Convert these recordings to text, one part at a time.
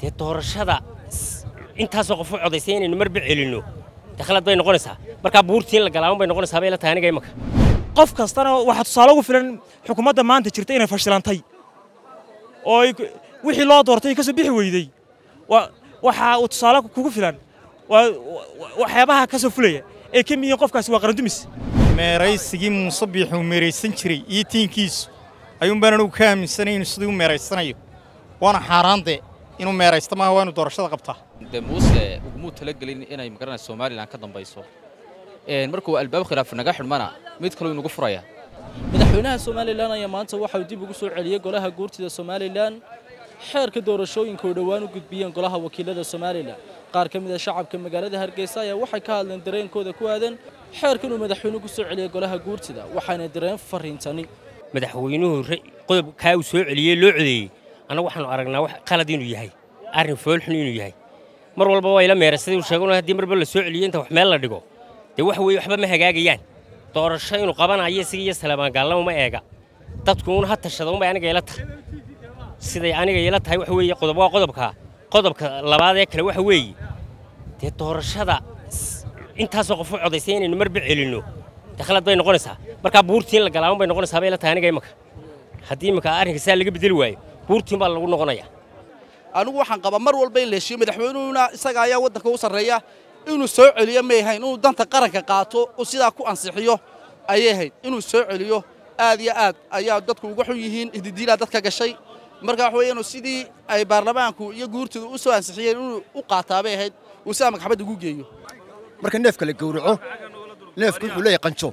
dee doorashada intaasoo qof u codaysay inaynu marba celinno dee khalad bay noqonaysaa markaa buurtii in la galaaban bay noqonaysaa bay la tahay aniga imaka qof kastana waxaa tusaale ugu filan xukuumadda maanta jirta inay fashilantay oo ay wixii loo doortay ka soo bixi weydey waxa uu tusaale kugu filan waa waxyaabaha ka soo fulaya ee ka miyiin qofkaasi waa qarandumis meeraysigii muuse biixuu meeraysan jiray iyo tiinkiisu ayuunbaan anugu ka aaminsanay inuu sidii u meeraysanayo waana xaaraande inuu meeraysta maaha waa inu doorashada qabtaa dee muuse ugumuu talagelin inay magaranaysa somalilan ka dambayso markuu albaab khilaaf naga xidhmana mid kaluu inugu furaya madaxweynaha somalilan ayaa maanta waxauu dib ugu soo celiyey golaha guurtida somalilan xeerka doorashooyinka oo dhowaan u gudbiyeen golaha wakiilada somalilan qaar ka mid a shacabka magaalada hargeysa ayaa waxay ka hadleen dareenkooda ku aadan xeerka inuu madaxweynuhu ku soo celiyey golaha guurtida waxaana dareen fariintani madaxweynuhu qodobkaa uu soo celiyey loo codeeyey annagu waxaanu aragnaa wax qalad inuu yahay arrin foolxun inuu yahay mar walba waa ila meera sidii uu sheegay haddii marba la soo celiyo inta wax meel la dhigo dee wax weeye waxba ma hagaagayaan doorasho inuu qabanayo isaga iyo salaamaan gaalnamo ma eega dadku uun ha tashada unbay aniga ila tahay siday aniga ila tahay waxa weeye qodob waa qodobka qodobka labaad ee kale waxa weeye dee doorashada intaasoo qof u codaysay inaynu marba celinno dee khalad bay noqonaysaa markaa buurtii in la galaaban bay noqonaysaa bay la tahay aniga imaka haddii imaka arrinka saa laga bedeli waayo buurtiin baa lagu noqonaya anigu waxaan qabaa mar walba in la heshiiyo madaxweynuhuna isaga ayaa waddanka u sarreeya inuu soo celiyo may ahayn inuu danta qaranka qaato uu sidaa ku ansixiyo ayay ahayd inuu soo celiyo aad iyo aad ayaa dadku uga xun yihiin ihdidiilaa dadka gashay marka waxa weeye inuu sidii ay baarlamaanku iyo guurtidu u soo ansixiyeen inuu u qaataa bay ahayd uu sidaa magxabadda ugu geeyo marka neefka la gowraco neefku wuxuu leeyahay qanjo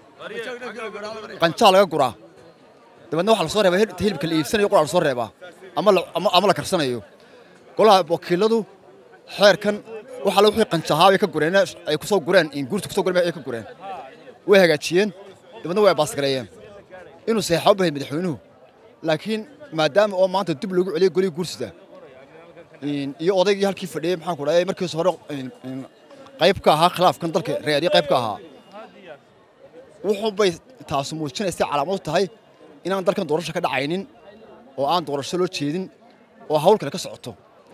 qancaa laga guraa dabeedna waxa la soo reebaa hilibka la iibsanayo qura la soo reebaa ama la karsanayo golaha wakiiladu xeerkan waxa la wixii qanjahaa bay ka gureen ay ku soo gureen in guurta ku soo gureen ay ka gureen way hagaajiyeen dabeedna way baasgareeyeen inuu saxaabo bahay madaxweynuhu laakiin maadaama oo maanta dib loogu celiyay golihii guursida iyo odaygii halkii fadhiyey maxaan ku dhahay markiisa hore qayb ka ahaa khilaafkan dalka reeriyo qayb ka ahaa wuxuu bay taasu muujinaysay calaamad u tahay inaan dalkan doorasho ka dhacaynin oo aan doorasho loo jeedin oo hawl kale ka socoto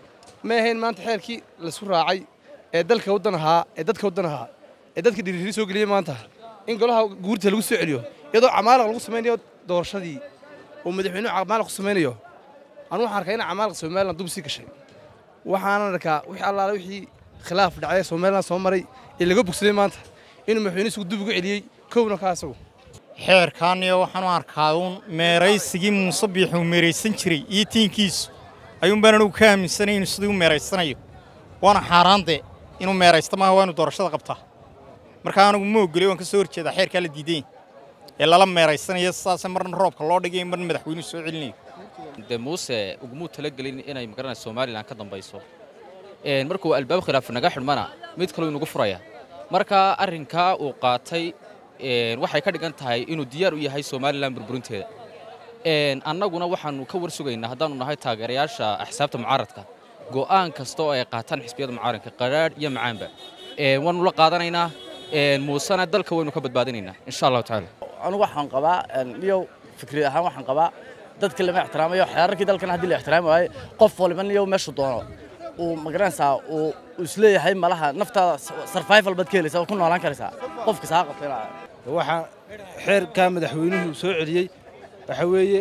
ma ahayn maanta xeerkii laisku raacay ee dalka waddan ahaa ee dadka waddan ahaa ee dadka dhiiriri soo geliyey maanta in golaha guurta lagu soo celiyo iyadoo camaalaq lagu samaynayo doorashadii oo madaxweynuhu camaalaq ku samaynayo anugu waxaan arkaa in camaalaq somalilan dub sii gashay waxaanan arkaa wixii allaale wixii khilaaf dhacay somalilan soo maray ee laga bogsaday maanta inuu madaxweynuhu isugu dub ugu celiyey kowna ka asagu xeerkaaniyo waxaanu arkaa uun meeraysigii muuse biixuu meeraysan jiray iyo tiinkiisu ayuunbaan anugu ka aaminsanay inuu sidii u meeraysanayo waana xaaraande inuu meeraysta maaha waa inu doorashada qabtaa markaa anigu ma ogolay waan ka soo horjeedaa xeerkaa la diidayn ee lala meeraysanayo sidaase marna roobka loo dhigay marna madaxweynuhu soo celinayo dee muuse ugumuu talagelin inay magaranaysa somalilan ka dambayso markuu albaab khilaaf naga xidhmana mid kaluu inugu furaya marka arrinkaa uu qaatay waxay ka dhigan tahay inuu diyaar u yahay somalilan burburinteeda annaguna waxaannu ka war sugaynaa haddaannu nahay taageerayaasha axsaabta mucaaradka go'aan kasta oo ay qaataan xisbiyada mucaaradka qadhaadh iyo macaanba waannu la qaadanaynaa muusena dalka waynu ka badbaadinaynaa insha allahu tacaala anugu waxaan qabaa niyow fikri ahaan waxaan qabaa dadka lama ixtiraamayo xeerarkii dalkan haddii la ixtiraami waayo qof waliba niyow meeshu doono uu magaranaysaa uu isleeyahay malaha naftaada sarvival baad ka helaysaa oo ku noolaan karaysaa qofka saa qabtay waxaa xeerkaa madaxweynuhu soo celiyey waxa weeye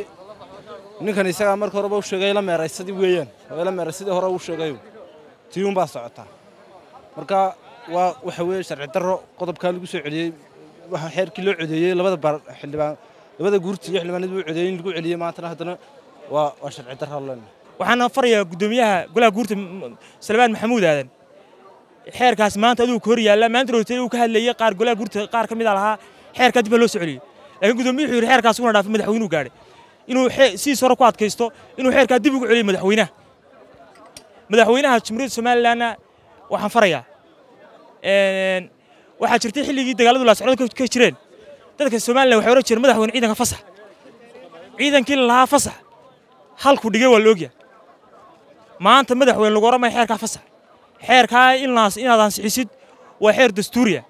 ninkan isagaa marka horeba u sheegay la meeraysadii weeyaan la meeraysadii hore u sheegay tiyuun baa socotaa marka waa waxa weeye sharci darro qodobkaa lagu soo celiyey waxa xeerkii loo codeeyey labada bar xildhibaan labada guurti iyo xildhibaanadii uu codeeyey in lagu celiyey maantana haddana waa waa sharci darro leen waxaana farayaa guddoomiyaha golaha guurta salmaan maxamuud aadan xeerkaas maanta aduu ka hor yaalla maanta rootay uu ka hadlayey qaar golaha guurta qaar ka mid a lahaa xeerkaa dib baa loo soo celiyey laakiin gudoomiyuhu yidhi xeerkaas una dhaafay madaxweynuhu gaadhay inuu sidiis hore ku adkaysto inuu xeerkaa dib ugu celiyo madaxweynaha madaxweynaha jamhuuriyadda somalilanna waxaan farayaa waxaa jirtay xilligii dagaaladu laasocdo ka jireen dadka somalilan waxay oran jireen madaxweyne ciidanka fasax ciidankii lahaa fasax halku dhigay waa la ogyahay maanta madaxweyne lagu oran maya xeerkaa fasax xeerkaa inaad ansixisid waa xeer dastuuriya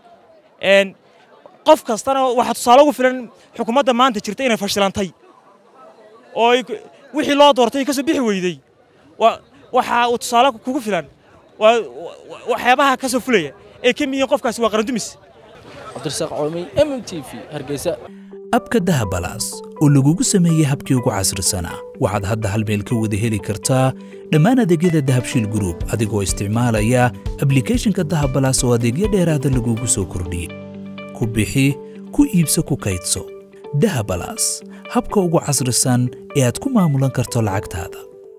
qof kastana waxaa tusaale ugu filan xukuumadda maanta jirta inay fashilantay oo wixii loo doortay ka soo bixi weydey waxa uu tusaale kugu filan waa waxyaabaha ka soo fulaya ee ka mid yihiin qofkaasi waa qarandumis cabdirasaaq coomi m m t v hargeysa abka dahabalaas oo lagugu sameeyey habkii ugu casrisanaa waxaad hadda hal meel ka wada heli kartaa dhammaan adeegyada dahabshiil group adigoo isticmaalaya ablicathonka dahabalaas oo adeegyo dheeraada lagugu soo kordhiyey ku bixi ku iibso ku kaydso dahabalaas habka ugu casrisan ee aad ku maamulan karto lacagtaada